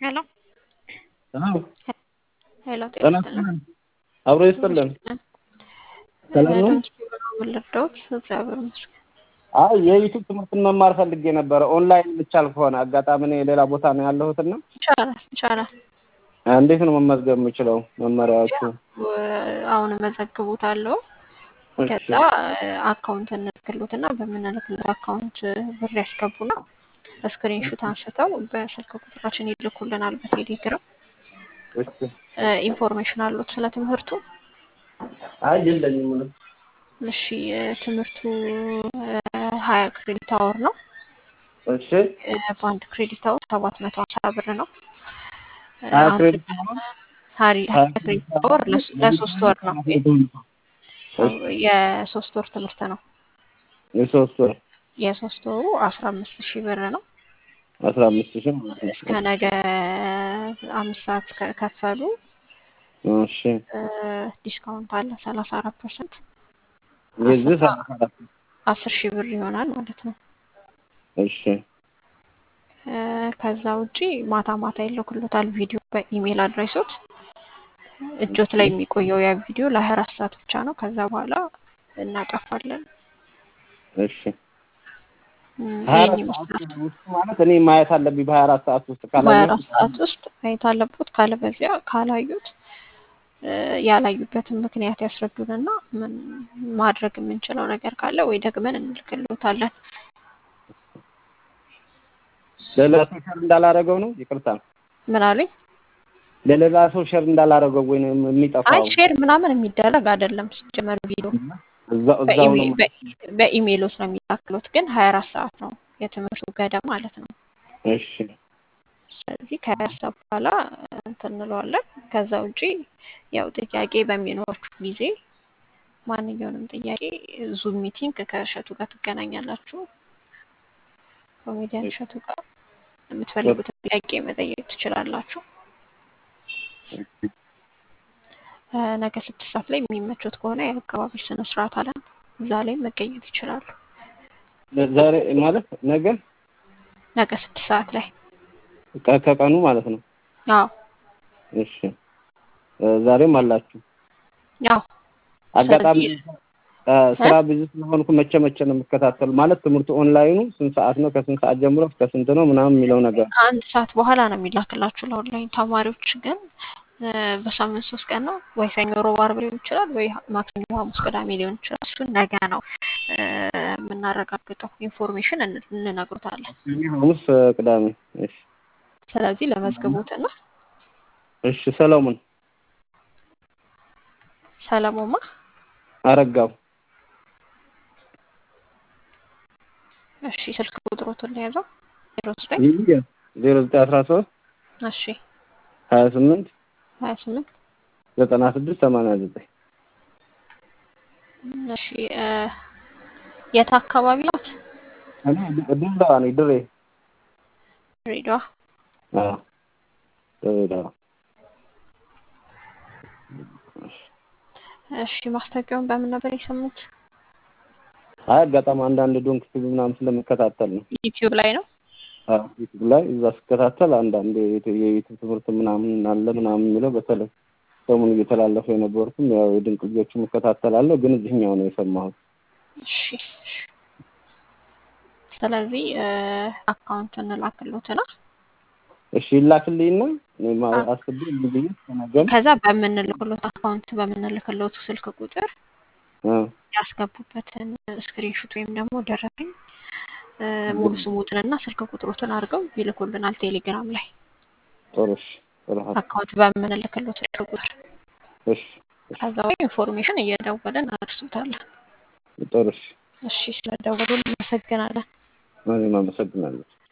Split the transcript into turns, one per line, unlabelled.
ሄሎ
አዎ
ሄሎ
ጤና ይስጥልን። አብሮ ይስጥልን። ሰላም ነው?
ልርዳዎት? እግዚአብሔር ይመስገን።
አይ የዩቲዩብ ትምህርትን መማር ፈልጌ ነበረ ኦንላይን ልቻል ከሆነ አጋጣሚ እኔ ሌላ ቦታ ነው ያለሁትና
ይቻላል ይቻላል።
እንዴት ነው መመዝገብ የምችለው? መመሪያዎቹ
አሁን እመዘግቦታለሁ። ከዛ አካውንት እንልክሎትና በምንልክለት አካውንት ብር ያስገቡና ስክሪንሹት አንስተው በስልክ ቁጥራችን ይልኩልናል በቴሌግራም።
እሺ።
ኢንፎርሜሽን አሉት ስለ ትምህርቱ?
አይ የለኝም ምንም።
እሺ ትምህርቱ ሀያ ክሬዲት አወር ነው።
እሺ
በአንድ ክሬዲት አወር ሰባት መቶ ሀምሳ ብር ነው።
ሀያ
አሁን
ክሬዲት
ሀሪ- ሀያ ክሬዲት አወር ለስ- ለሶስት ወር ነው። የሶስት ወር ትምህርት ነው።
የሶስት ወር
የሶስት ወሩ አስራ አምስት ሺህ ብር ነው።
አስራ አምስት ሺህ ማለት ነው።
እስከ ነገ አምስት ሰዓት ከከፈሉ
እሺ
ዲስካውንት አለ ሰላሳ አራት ፐርሰንት
የዚህ ሰላሳ አራት
አስር ሺህ ብር ይሆናል ማለት ነው።
እሺ
እ ከዛ ውጪ ማታ ማታ ይልኩሎታል ቪዲዮ በኢሜል አድሬሶት እጆት ላይ የሚቆየው ያ ቪዲዮ ለሀያ አራት ሰዓት ብቻ ነው። ከዛ በኋላ እናጠፋለን።
እሺ
እም፣
ሀያ
ይሄን
አራት
ይመስላል።
ሰዓት ውስጥ ማለት እኔ ማየት አለብኝ በሀያ አራት ሰዓት ውስጥ
በሀያ
ካላየሁ
አራት ሰዓት ውስጥ ማየት አለቦት። ካለበዚያ ካላዩት እ ያላዩበትን ምክንያት ያስረዱንና ምን ማድረግ የምንችለው ነገር ካለ ወይ ደግመን እንልክሎታለን።
ለሌላ ሰው ሸር እንዳላረገው ነው። ይቅርታ
ምን አሉኝ?
ለሌላ ሰው ሸር እንዳላረገው ወይ ነው
አይ
የሚጠፋው
ሼር ምናምን የሚደረግ አይደለም ሲጀመር ቪዲዮ
እዛው እዛው ነው
በኢሜ- በ- በኢሜይሎት ነው የሚላክሉት፣ ግን ሀያ አራት ሰዓት ነው የትምህርቱ ገደብ ማለት ነው።
እሺ
ስለዚህ ከሀያ ሰዓት በኋላ እንትን እንለዋለን። ከዛ ውጪ ያው ጥያቄ በሚኖራችሁ ጊዜ ማንኛውንም ጥያቄ ዙም ሚቲንግ ከእሸቱ ጋር ትገናኛላችሁ። ኮሜዲያን እሸቱ ጋር የምትፈልጉትን ጥያቄ መጠየቅ ትችላላችሁ። እ ነገ ስድስት ሰዓት ላይ የሚመቹት ከሆነ የአካባቢ ስነ ስርዓት አለን። እዛ ላይ መገኘት ይችላሉ።
ዛሬ ማለት ነገ
ነገ ስድስት ሰዓት ላይ
ከ- ከቀኑ ማለት ነው።
አዎ
እሺ እ ዛሬም አላችሁ።
ያው
አጋጣሚ
ስለዚህ
እ ስራ ብዙ ስለሆንኩ መቼ መቼ ነው የምከታተሉ? ማለት ትምህርቱ ኦንላይኑ ስንት ሰዓት ነው? ከስንት ሰዓት ጀምሮ እስከ ስንት ነው ምናምን የሚለው ነገር
አንድ ሰዓት በኋላ ነው የሚላክላችሁ ለኦንላይን ተማሪዎች ግን እ በሳምንት ሶስት ቀን ነው ወይ ሰኞ፣ ሮብ፣ ዓርብ ሊሆን ይችላል ወይ ማክሰኞ፣ ሐሙስ፣ ቅዳሜ ሊሆን ይችላል። እሱን ነገ ነው እ የምናረጋግጠው። ኢንፎርሜሽን እን- እንነግሮታለን።
ሰኞ፣ ሐሙስ፣ እ ቅዳሜ። እሺ
ስለዚህ ለመዝግቦትና
እሺ ሰለሞን
ሰለሞማ
አረጋው
እሺ ስልክ ቁጥሮቱን ለያዘው ዜሮ ዘጠኝ
ዜሮ ዘጠኝ አስራ ሶስት
እሺ
ሀያ ስምንት
ሀያ ስምንት
ዘጠና ስድስት ሰማንያ ዘጠኝ
እሺ እ የት አካባቢ ናት?
እኔ ድሬዳዋ ነኝ። ድሬ
ድሬዳዋ።
አዎ ድሬዳዋ።
እሺ ማስታወቂያውን በምን ነበር የሰሙት?
አይ አጋጣሚ አንዳንድ ዶንክ ቲቪ ምናምን ስለምከታተል ነው።
ዩቲዩብ ላይ ነው።
አዎ ዩቲዩብ ላይ እዛ ስከታተል አንዳንድ የዩቲ- የዩቲዩብ ትምህርት ምናምን አለ ምናምን የሚለው በተለይ ሰሞኑን እየተላለፈ የነበሩትም ያው የድንቅ ልጆችም እከታተላለሁ፣ ግን እዚህኛው ነው የሰማሁት።
እሺ እሺ። ስለዚህ እ አካውንት እንላክሎትና
እሺ ይላክልኝና እኔ ማ- አስቤ እንዲህ ብዬ ተናገም
ከዛ በምንልክሎት አካውንት በምንልክሎት ስልክ ቁጥር ያስገቡበትን ስክሪንሹት ወይም ደግሞ ደረሰኝ እ ሙሉ ስሙትንና ስልክ ቁጥሮትን አድርገው ይልኩልናል ቴሌግራም ላይ
ጥሩ እሺ ጥሩ ሀሳብ።
አካውንት በምንልክሎት ስልክ ቁጥር።
እሺ
ከዛ ወይ ኢንፎርሜሽን እየደወልን አድርሱታለን።
ጥሩ እሺ
እሺ ስለደወሉ እናመሰግናለን።
እኔም አመሰግናለሁ።